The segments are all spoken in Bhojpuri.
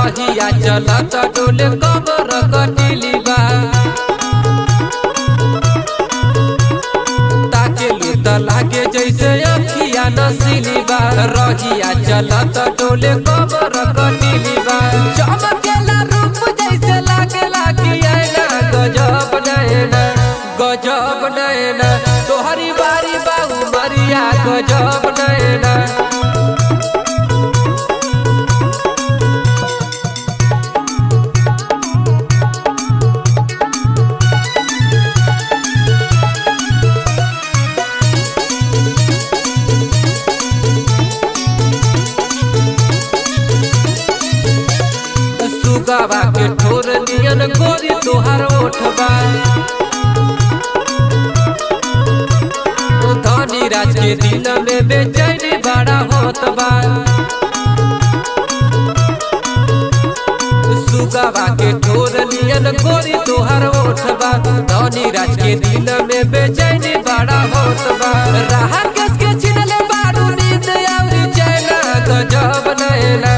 रहिया चलत डोले कबर कटिली बा ताके लूत लागे जैसे अखिया नसीली बा रहिया चलत डोले कबर कटिली बा चमकेला रूप जैसे लागे लागे आईना गजब नैना गजब नैना तोहरी बारी बाबू मरिया गजब नैना सुगवा के ठोर नियन गोरी तोहार ओठबा धनी राज के दिल में बेचैनी बड़ा होत बा सुगवा के ठोर नियन गोरी तोहार ओठबा धनी राज के दिल में बेचैनी बड़ा होत बा राह केस के छिनले बारू नींद आउरी चैना गजब नैना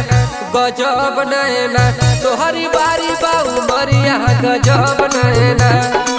गजब नैना तोहरी बारी बाऊ मरिया गजब नैना